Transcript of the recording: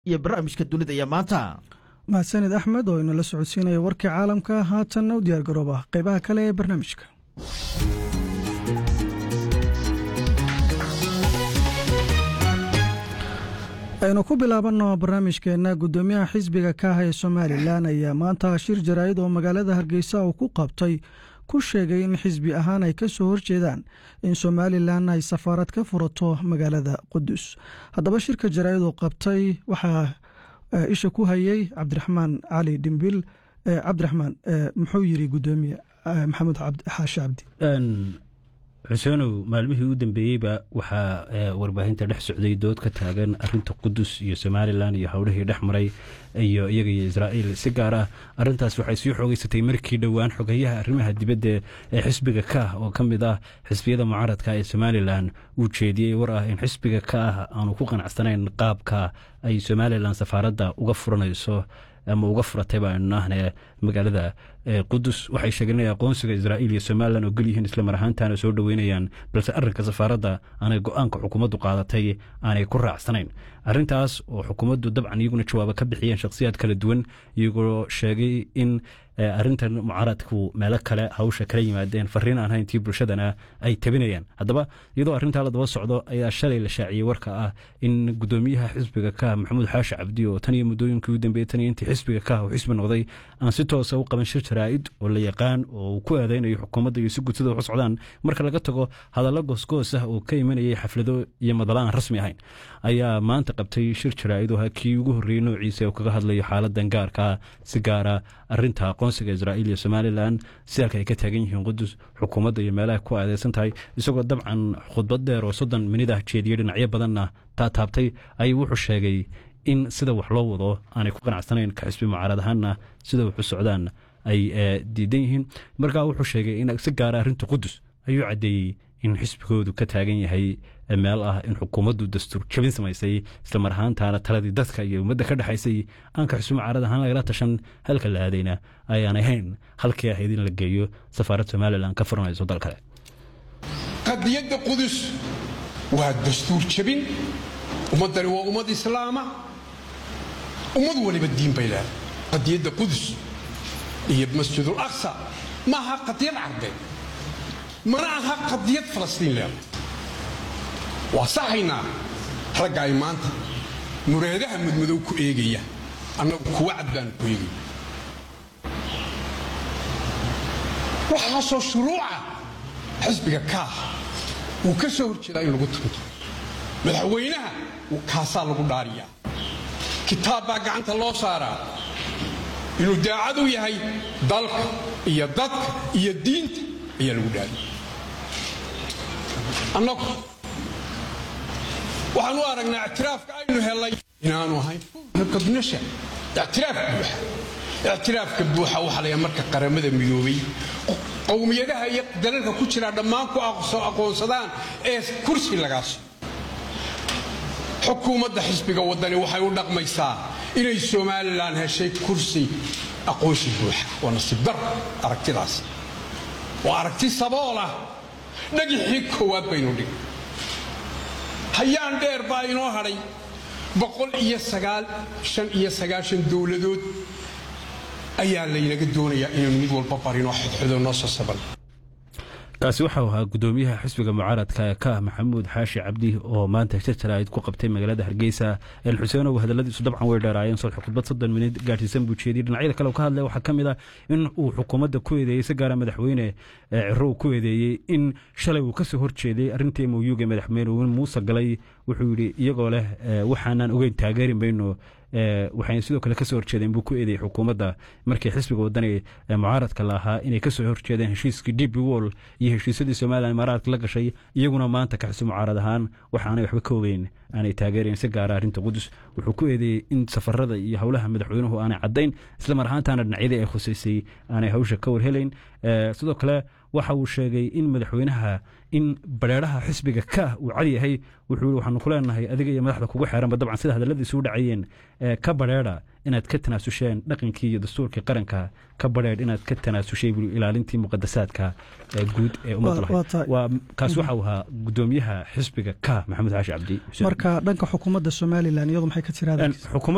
iyo barnaamijka dunida iyo maanta mahadsanid axmed oo inala socodsiinaya warkii caalamka haatanna u diyaar garooba qaybaha kale ee barnaamijka aynu ku bilaabanno barnaamijkeenna guddoomiyaha xisbiga kaaha ee somalilan ayaa maanta shir jaraa'id oo magaalada hargeysa uu ku qabtay ku sheegay in xisbi ahaan ay ka soo horjeedaan in somalilan ay safaarad ka furato magaalada qudus haddaba shirka jaraa'id uu qabtay waxaa isha ku hayay cabdiraxmaan cali dhimbil cabdiraxmaan muxuu yiri guddoomiye maxamed xaashi cabdi xuseenow maalmihii u dambeeyeyba waxaa warbaahinta dhex socday dood ka taagan arinta qudus iyo somalilan iyo howlihii dhex maray iyo iyaga iyo israa'iil si gaar ah arintaas waxay sii xoogeysatay markii dhowaan xogeyaha arrimaha dibadda ee xisbiga ka ah oo ka mid ah xisbiyada mucaaradka ee somalilan uu jeediyey war ah in xisbiga ka ah aanu ku qanacsanayn qaabka ay somalilan safaaradda uga furanayso ama uga furatay baanu nahne magaalada qudus waxay sheegeen inay aqoonsiga israa'iil iyo somalilan oo gelyihiin islamar ahaantaana soo dhoweynayaan balse arrinka safaaradda aanay go-aanka xukuumaddu qaadatay aanay ku raacsanayn arrintaas oo xukuumaddu dabcan iyaguna jawaabo ka bixiyeen shakhsiyaad kala duwan iyagoo sheegay in arrintan mucaaradku meelo kale hawsha kala yimaadeen fariin aan hayntii bulshadana ay tabinayaan haddaba iyadoo arrintaa la daba socdo ayaa shalay la shaaciyey warka ah in guddoomiyaha xisbiga ka maxamuud xaashi cabdi oo tan iyo muddooyinkii u dambeeyey tan iyo intii xisbiga ka uu xisbi noqday aan si toosa u qaban shir jaraa'id oo la yaqaan oo uu ku aadaynayo xukuumadda iyo si gudsida wax socdaan marka laga tago hadallo goosgoos ah oo ka imanayay xaflado iyo madala aan rasmi ahayn ayaa maanta qabtay shir jaraa'id oo kii ugu horreeyey noociisa oo kaga hadlayo xaaladan gaarka si gaara arrinta aqoonsiga israa'iil iyo somalilan si halka ay ka taagan yihiin qudus xukuumadda iyo meelaha ku aadeysan tahay isagoo dabcan khudbad dheer oo soddon minid ah jeediyey dhinacyo badanna taataabtay ayuu wuxuu sheegay in sida wax loo wado aanay ku qanacsanayn ka xisbi mucaarad ahaanna sida waxu socdaan ay diidan yihiin markaa wuxuu sheegay in si gaara arrinta qudus ayuu caddeeyey in xisbigoodu ka taagan yahay meel ah in xukuumaddu dastuur jabin samaysay islamar ahaantaana taladii dadka iyo ummadda ka dhexaysay aanka xisbi mucaarad ahaan lagala tashan halka la aadayna ayaan ahayn halkii ahayd in la geeyo safaarad somalilan ka furanayso dal kale qadiyadda qudus waa dastuur jabin ummaddani waa ummad islaama ummad waliba diin bay leedahay qadiyadda qudus iyo masjidul aqsa ma aha qadiyad carbeed mana aha qadiyad falastiin leedahay waa saxaynaa ragga ay maanta muraadaha mudmadow ku eegaya annagu kuwa cad baanu ku eegaya waxaasoo shuruuca xisbiga kaah wuu ka soo horjeedaa in lagu tunto madaxweynaha kaasaa lagu dhaariyaa kitaab baa gacanta loo saaraa inuu daacad u yahay dalka iyo dadka iyo diinta ayaa lagu dhaariya annagu waxaan u aragnaa ictiraafka aynu helay inaanu ahayn qadnasha ictiraaf buuxa ictiraafka buuxa waxaa layaa marka qaramada midoobay qowmiyadaha iyo dalalka ku jiraa dhammaan ku aqoonsadaan ee kursi lagaasi xukuumadda xisbiga waddani waxay u dhaqmaysaa inay somalilan heshay kursi aqoonsi buuxa waa nasiib dar aragtidaas waa aragti sabool ah dhagixii koowaad baynu dhig hayaan dheer baa inoo hadhay boqol iyo sagaal shan iyo sagaashan dowladood ayaa laynaga doonayaa inaynu mid walba barinoo xodxodo noo sasaban kaasi waxau ahaa guddoomiyaha xisbiga mucaaradka ee ka ah maxamuud xaashi cabdi oo maanta shir jaraa'id ku qabtay magaalada hargeysa el xuseenow hadalladiisu dabcan way dheeraayeen sodx khudbad soddon minid gaadhsiisan buu jeediyey dhinacyada kale ka hadlaya waxaa ka mid ah in uu xukuumadda ku eedeeyey si gaara madaxweyne cirow ku eedeeyey in shalay uu ka soo horjeeday arrintii moyuga madaxweyne muuse galay wuxuu yidhi iyagoo leh waxaanan ogeyn taageeri mayno waxayna sidoo kale kasoo horjeedeen buu ku eedeeyey xukuumadda markii xisbiga wadani mucaaradka la ahaa inay kasoo horjeedeen heshiiskii db wall iyo heshiisyadii somalilan imaaraadka la gashay iyaguna maanta ka xisbi mucaarad ahaan waxaanay waxba ka ogeyn aanay taageerayn si gaara arrinta qudus wuxuu ku eedeeyey in safarada iyo howlaha madaxweynuhu aanay caddayn islamar ahaantaana dhinacyadii ay khusaysay aanay hawsha ka warhelayn sidoo kale waxa uu sheegay in madaxweynaha in bareeraha xisbiga ka uu cad yahay wuxuu yii waxaanu ku leenahay adiga iyo madaxda kugu xeeranba dabcan sida hadalladiisu u dhacayeen ka bareera inaad ka tanaasusheen dhaqankii iyo dastuurkii qaranka ka bareer inaad ka tanaasushay buu ilaalintii muqadasaadka guud ee ummadda lahayd kaas waxa uu ahaa gudoomiyaha xisbiga ka maxamed xaashi cabdi marka dhanka xukuumadda somalilan iyadu maxay ka tiraada